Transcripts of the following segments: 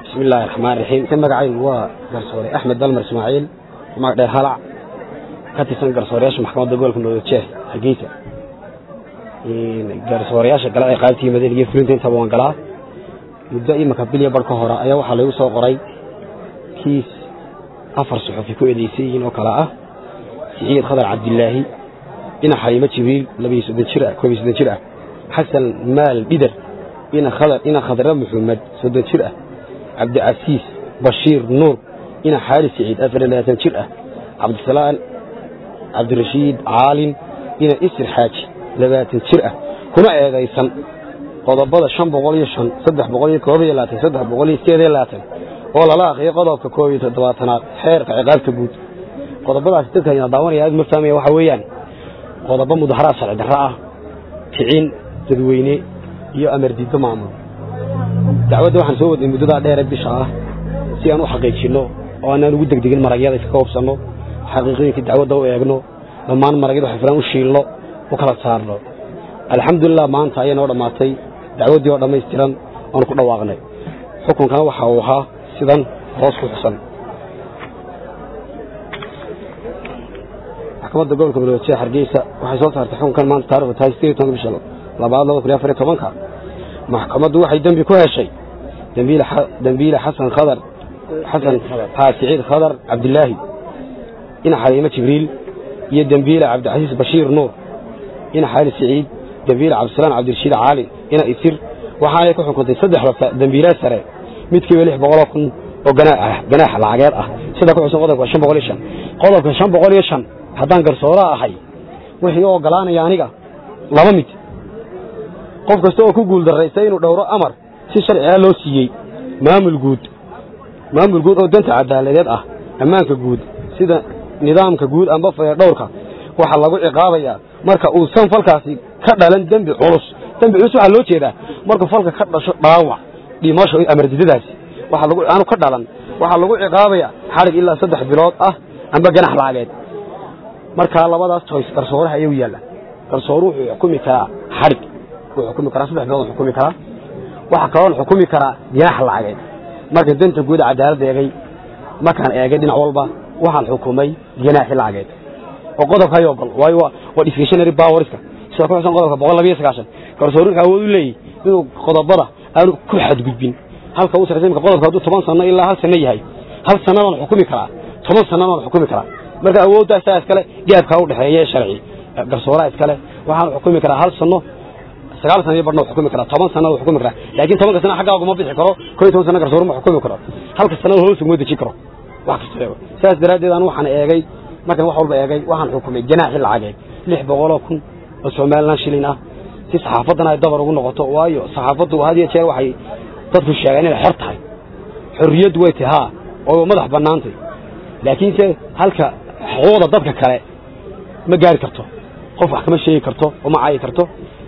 bismi illaahi raxmaan raxiim ka magacaygu waa garsoore axmed dalmar ismaaciil magdheer halac ka tirsan garsooreyaasha maxkamadda gobolka madojeeh hargeysa garsooreyaasha gala ee qaybtii madaniga iyo fulinta intaba waan galaa muddo imaka bilya bar ka hore ayaa waxaa laygu soo qoray kiis afar suxufi ku eedeysan yihiin oo kale ah siciid khadar cabdilaahi ina xaliimo jibriil labiyo soddon jir ah koob iyo soddon jir ah xasan maal dhidar ina khadar ina khadra maxamed soddon jir ah cabdicasiis bashiir nuur ina xaali siciid afar iyo labaatan jir ah cabdisalaan cabdirashiid caalin ina isir xaaji labaatan jir ah kuna eedaysan qodobada shan boqol iyo shan saddex boqol iyo koob iyo labaatan saddex boqol iyo sideed iyo labaatan oo lala akriyo qodobka koob iyo toddobaatanaad xeerka ciqaabta guud qodobadaasi dadka ina daawanaya aad ma fahmaya waxaa weeyaan qodobo mudaharaad sharci darro ah kicin dadweyne iyo amar diiddo maamul dacwadda waxaan soo wadnay muddadaa dheere bisha ah si aan u xaqiijinno oo aanaan ugu degdegin maragyada iska koobsanno xaqiiqooyinkii dacwadda u eegno dhammaan maragyada xifraan u shiilno u kala saarno alxamdulilah maanta ayaa noo dhammaatay dacwaddii oo dhammaystiran oonu ku dhawaaqnay xukunkana waxa uu ahaa sidan hoos ku xusan maxkamadda gobolka baloojiya hargeysa waxay soo saartay xukunkan maanta taarikhdu tahay sideed tobanka bisha labaad laba kun iyo afar iyo tobanka maxkamaddu waxay dembi ku heshay dembiile xasan khadar xasan haa siciid khadar cabdilaahi ina xaliimo jibriil iyo dembiile cabdicasiis bashiir nuur ina xaali siciid dembiile cabdisalaam cabdirashiid caalin ina isir waxaanay ku xukuntay saddexda dembiilee sare midkiiba lix boqoloo kun oo ganaax lacageed ah sida ku xusan qodobka shan boqol iyo shan qodobka shan boqol iyo shan haddaan garsooraa ahay wixii u oggolaanaya aniga laba mid qof kasta oo ku guuldarraysta inuu dhowro amar si sharciga loo siiyey maamul guud maamul guud oo danta cadaaladeed ah ammaanka guud sida nidaamka guud amba dhowrka waxaa lagu ciqaabayaa marka uusan falkaasi ka dhalan dembi culus dembi culus waxaa loo jeedaa markuu falka ka dhasho dhaawac dhimasho amardidadaasi aanu ka dhalan waxaa lagu ciqaabayaa xadhig ilaa saddex bilood ah amba ganax lacageed markaa labadaas toys garsooraha ayuu yaalla garsooru wuxuu xukumi karaa xadhig wuu xukumi karaa saddex bilood xukumi karaa waxaa kaloon xukumi karaa ganax lacageed marka danta guud cadaaladda eegay markaan eegay dhinac walba waxaan xukumay ganaaxi lacageed oo qodobka hay ogol waayo waa discretionary powerska sida ku xusan qodobka boqol labiyo sagaashan garsooru wuxuu awood u leeyahy inuu qodobada aanu ku xadgudbin halka uu saraysa imka qodobka hadduu toban sano ilaa hal sano yahay hal sanadaan xukumi karaa toban sanadaan xukumi karaa marka awooddaa isaa iskale gaabkaa u dhexeeya sharci garsooraha iskale waxaan xukumi karaa hal sano sagaal sana iyo barna xukumi karaa toban sana xukumi karaa laakiin tobanka sana xaggaagu ma bixi karo koo iyo toban sana garsooru ma xukumi karo halka sanada hoos uma dejin karo wax kasta eego saas daraaddeed aan waxaan eegay markaan wax walba eegay waxaan xukumay ganaaxi lacageed lix boqoloo kun oo somalilan shilin ah si saxaafaddana ay dabar ugu noqoto waayo saxaafaddu had iyo jeer waxay dadku sheegaan inay xor tahay xorriyaddu way tahay haa oo madax bannaantay laakiinse halka xuquuqda dadka kale ma gaari karto qof wax kama sheegi karto oo ma caayi karto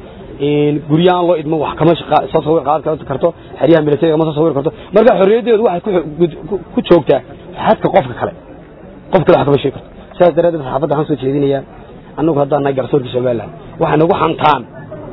guryahaan loo idmo wax kama soo sawir qaadan karto xeryaha militariga ma soo sawir karto marka xorriyaddeedu waxay ku joogtaa xadka qofka kale qof kale wax kama sheegi karto sidaas daraaddeed saxaafadda waxaan soo jeedinayaa annagu haddaan nahay garsoorka somalilan waxay nagu xantaan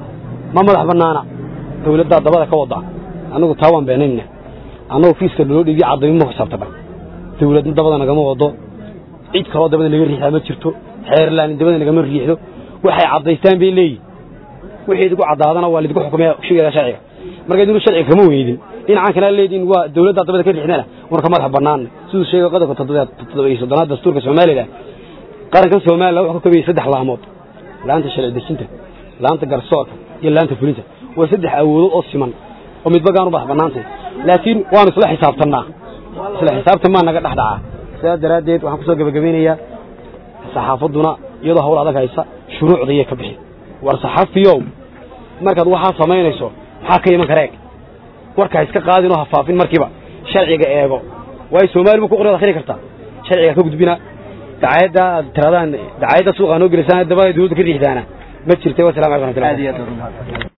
ma madax bannaana dawladdaa dabada ka wada annagu taa waan beenayna annagu fiiska naloo dhiibiyo cadaymo ma xisaabtana dawladna dabada nagama wado cid kaloo dabada naga riixdaa ma jirto xeerlaan dabada nagama riixdo waxay caddaystaan bay leeyihin wixii idinku caddaadana waa laidinku xukumaya shugeeda sharciga marka idinku sharciga kama weydin dhinacaan kana leediin waa dawladdaa dabada ka riixdana warka madax bannaan siduu sheegay qodobka toddoba iyo soddonaad dastuurka somalilan qarankan somalilan wuxuu ka koobayay saddex laamood laanta sharci dejinta laanta garsoorka iyo laanta fulinta waa saddex awoodood oo siman oo midba gaanu madax bannaantay laakiin waanu isla xisaabtannaa isla xisaabtan maa naga dhex dhacaa sidaas daraaddeed waxaan kusoo gebagabaynayaa saxaafadduna iyadoo hawl adag haysa shuruucda iyo ka bixi war saxafiyow markaad waxaa samaynayso maxaa ka iman kara eeg warkaa iska qaadin oo hafaafin markiiba sharciga eego waayo soomaali bu ku qorad akhri kartaa sharciga ka gudbina dacayadda aad tiradaan dacayadda suuqa noo gelisaan dabada dawladda ka riixdaana ma jirta wasalam alaikum raxmatullahi